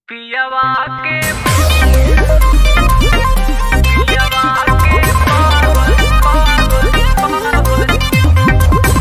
पियवा के पियवा के पावन पावन पावन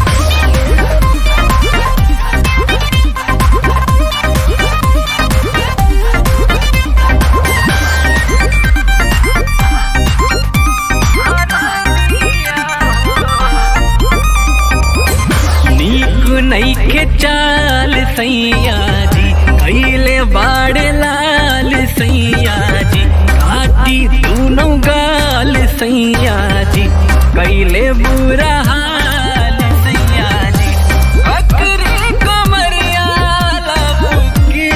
नीक नईखे चाल सैया जी कैले बाड़ लाल सैया जी काटी दूनों गाल सैया जी कैले बुरा हाल सैया जी बकरी कमरिया लपके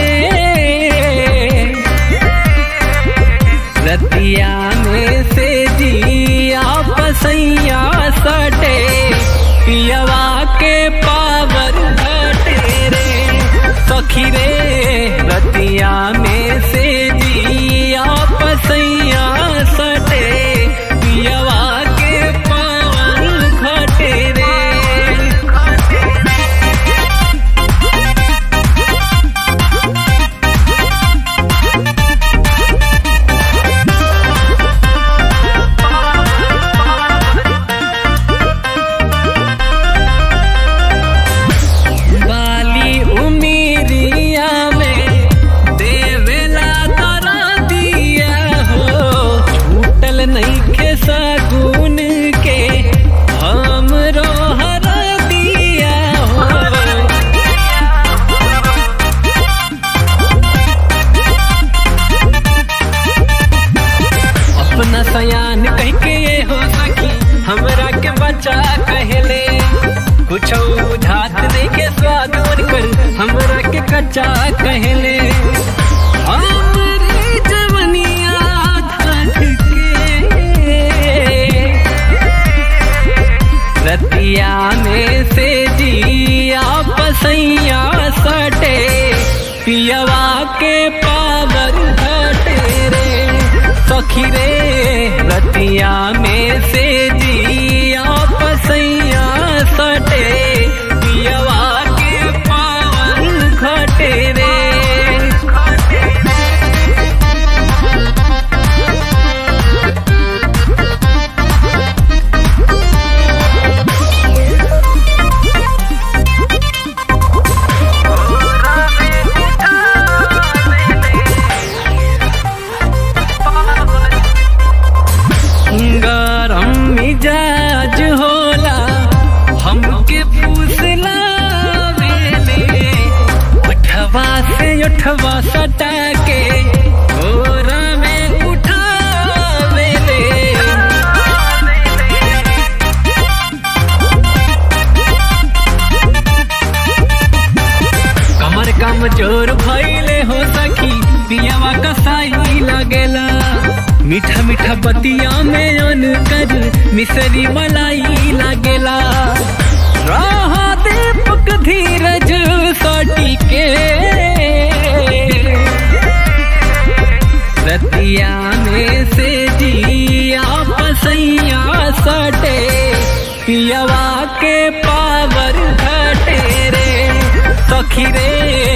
रतिया में से जिया पसैया सटे पियवा के पावर घटे रे सखी रे रतिया में से जिया पसैया सटे पियवा के पावर घटे रे बाली उमीरिया में देवेला तोरा दिया हो छूटल नईखे सगुन के हमरो हर दिया हो अपना सयान कह के ये हो सकी हमरा के बच्चा कहले कुछ बुझात नहीं के स्वाद कर हमरा के कच्चा कहले हमरी जवनिया धक के रतिया में से जिया पसैया सटे पियवा के पावर घटे रे सखी रे रतिया में से जिया पसैया सटे पियवा के पावर घटे रे गरम मिजाज होला हमके पूछला वेले उठवा से उठवा सटा के गोरा में उठावेले कमर कमजोर भइले हो सखी पियावा कसाई लगेला मीठा मीठा बतिया में अन कर मिसरी मलाई लागेला रहा दीपक धीरज सटी के रतिया में से जिया पसैया सटे पियवा के पावर घटे रे सखी रे